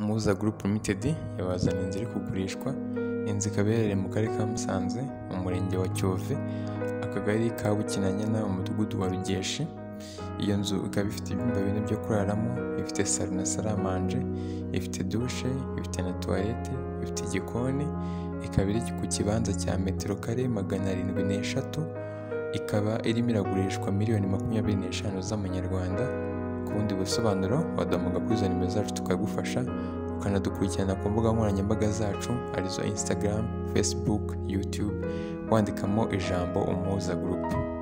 Muhoza Group Ltd yabazaniye inzu iri kugurishwa, inzu ikaba iherereye mu karere ka Musanze mu murenge wa Cyove, akagari ka Bukinanyana, umudugudu wa Rugeshi, iyo nzu ikaba ifite ibyumba bine byo kuraramo, ifite salo na saramanje, ifite dushe, ifite na tuwarete, ifite igikoni, ikaba iri ku kibanza cya metero kare magana arindwi n'eshatu, ikaba irimo iragurishwa miliyoni makumyabiri n'eshanu z'amanyarwanda, ku bundi busobanuro waduhamagara kuri izo nimero zacu tukagufasha, ukanadukurikirana ku mbuga nkoranyambaga zacu arizo Instagram, Facebook, YouTube, wandikamo ijambo Umuhoza Group.